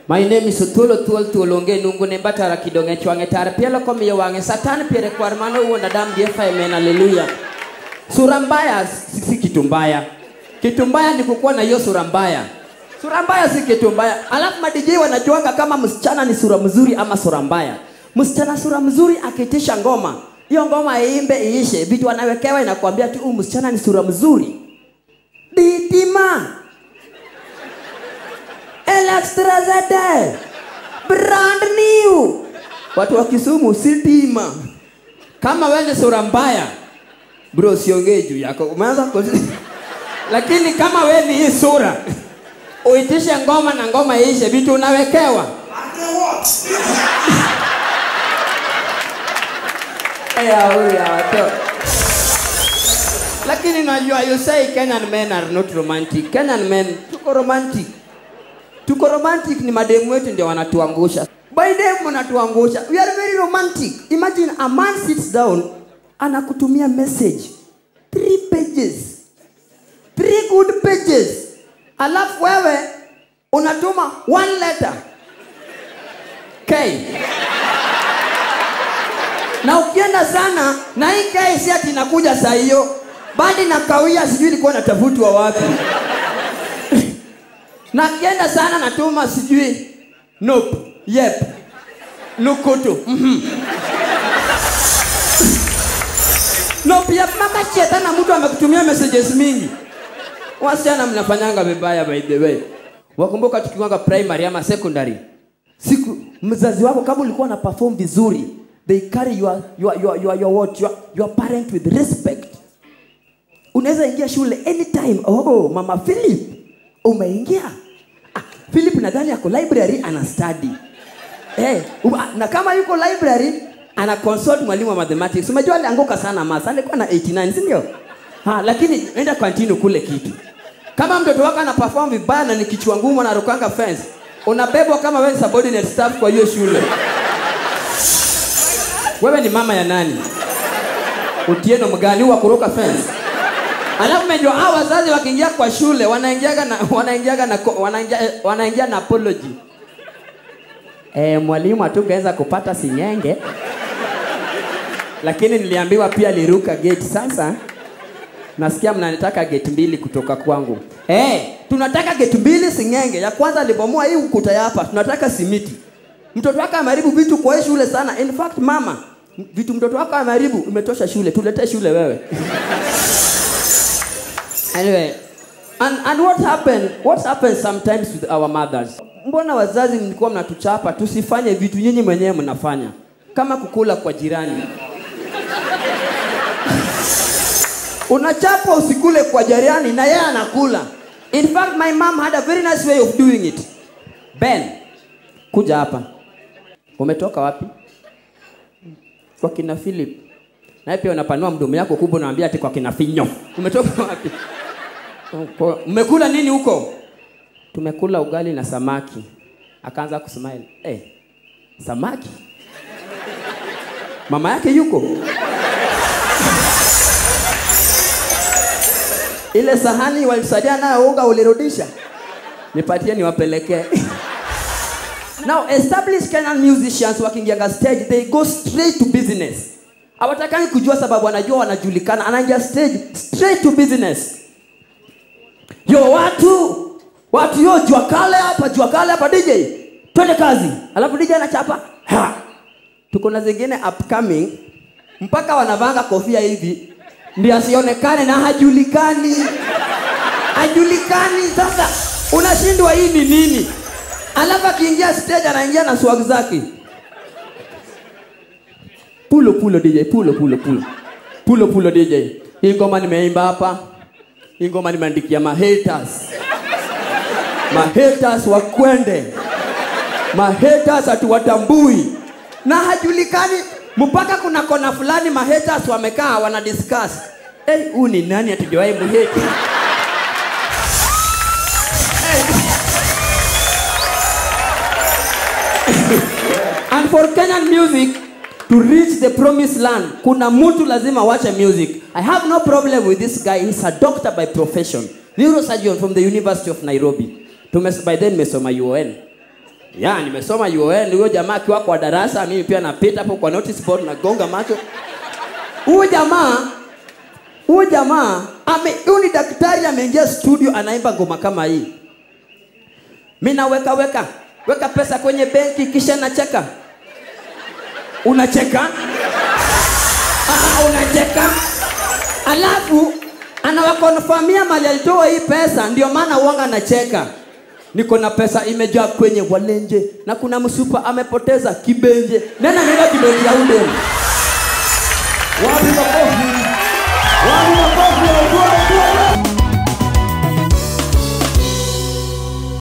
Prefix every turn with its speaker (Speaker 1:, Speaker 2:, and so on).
Speaker 1: My name is Thuolo Thuol Thuol onge nungu ne batara kidonge chwange tar pielo komiyo wang'e satan piere kwar mano wuon adam DFI amen haleluya. Sura mbaya si si kitu mbaya. Kitu mbaya ni kukuwa na hiyo sura mbaya. Sura mbaya si kitu mbaya. Alafu madijei wanajuanga kama msichana ni sura mzuri ama sura mbaya. Msichana sura mzuri akitisha ngoma, hiyo ngoma iimbe iishe, vitu anawekewa inakwambia tu huyu msichana ni sura mzuri. Ditima. Electra ZD. Brand new. Watu wa Kisumu sitima. Kama wewe ni sura mbaya, bro siongee juu yako. Umeanza ku- lakini kama wewe ni hii sura uitishe ngoma na ngoma iishe, vitu unawekewa ya huyu ya watoto. Lakini najua you say Kenyan men are not romantic. Kenyan men tuko romantic. Tuko romantic ni mademu wetu ndio wanatuangusha. By them wanatuangusha. We are very romantic. Imagine a man sits down anakutumia message three pages. Three good pages. Alafu wewe unatuma one letter. K. Na ukienda sana na hii K si ati inakuja saa hiyo. Bali na kawia sijui ilikuwa natafutwa wapi. na akienda sana natuma sijui nope, yep, lukutu mhm. nope, yep, maka shetana mtu amekutumia messages mingi. Wasichana mnafanyanga vibaya by the way. Wakumbuka tukiwanga primary ama secondary, siku mzazi wako kama ulikuwa na perform vizuri, they carry your your your your, your what your, your parent with respect. Unaweza ingia shule anytime. Oh, mama Philip umeingia. Ah, Philip nadhani ako library ana study. Eh, uma- na kama yuko library ana consult mwalimu wa mathematics. Umejua alianguka sana maths, alikuwa na 89, si ndio? Ha, lakini enda continue kule kitu. Kama mtoto wako ana perform vibaya na ni kichwa ngumu na rukanga fence, unabebwa kama wewe ni subordinate staff kwa hiyo shule. Wewe ni mama ya nani? Utieno mgani wa kuruka fence? Alafu umejua hao wazazi wakiingia kwa shule wanaingiaga na wanaingiaga na ko- wanaingia wanaingia na apology. Eh, mwalimu hatungeweza kupata singenge. Lakini niliambiwa pia liruka gate sasa. Nasikia mnanitaka gate mbili kutoka kwangu. Eh, tunataka gate mbili singenge. Ya kwanza alibomoa hii ukuta ya hapa. Tunataka simiti. Mtoto wako ameharibu vitu kwa hii shule sana. In fact, mama, vitu mtoto wako ameharibu umetosha shule. Tuletee shule wewe. Anyway, and, and what happened? What happens sometimes with our mothers? Mbona wazazi mlikuwa mnatuchapa tusifanye vitu nyinyi mwenyewe mnafanya, kama kukula kwa jirani. Unachapa usikule kwa jirani na yeye anakula. In fact, my mom had a very nice way of doing it. Ben, kuja hapa. Umetoka wapi? Kwa kina Philip. Naye pia unapanua mdomo yako kubwa unaambia ati kwa kina Finyo. Umetoka wapi? Kwa- Mmekula nini huko? Tumekula ugali na samaki. Akaanza kusmile. Eh, samaki? Mama yake yuko? Ile sahani walisadia nayo unga ulirudisha? Nipatie niwapelekee. Now, established Kenyan musicians wakiingianga stage, they go straight to business. Hawatakangi kujua sababu wanajua wanajulikana, anaingia stage straight to business. Yo watu, watu yo jua kale hapa, jua kale hapa DJ. Twende kazi. Alafu DJ anachapa. Ha. Tuko na zingine upcoming mpaka wanavanga kofia hivi ndio asionekane na hajulikani. Hajulikani sasa unashindwa hii ni nini? Alafu akiingia stage anaingia na swag zake. Pulo pulo DJ, pulo pulo pulo. Pulo pulo DJ. Hii ngoma nimeimba hapa. Hii ngoma nimeandikia mahaters. Mahaters wakwende. Mahaters hatuwatambui. Na hajulikani mpaka kuna kona fulani mahaters wamekaa wana discuss. Eh, hey, huyu ni nani hatujawahi muheti? And for Kenyan music to reach the promised land, kuna mtu lazima wache music. I have no problem with this guy. He's a doctor by profession. Neurosurgeon from the University of Nairobi. Tumes, by then nimesoma UON. ya nimesoma UON huyo jamaa akiwa kwa darasa mimi pia napita hapo kwa notice board nagonga macho huyu jamaa huyu jamaa ame huyu ni daktari ameingia studio anaimba ngoma kama hii mi naweka weka weka pesa kwenye benki kisha nacheka unacheka ah, unacheka alafu anawakonfamia mali alitoa hii pesa ndio maana uanga anacheka niko na pesa imejaa kwenye walenje na kuna msupa amepoteza kibenje nena nenda kibenje ya udemu
Speaker 2: Wapi makofi? Wapi makofi ya ugwe?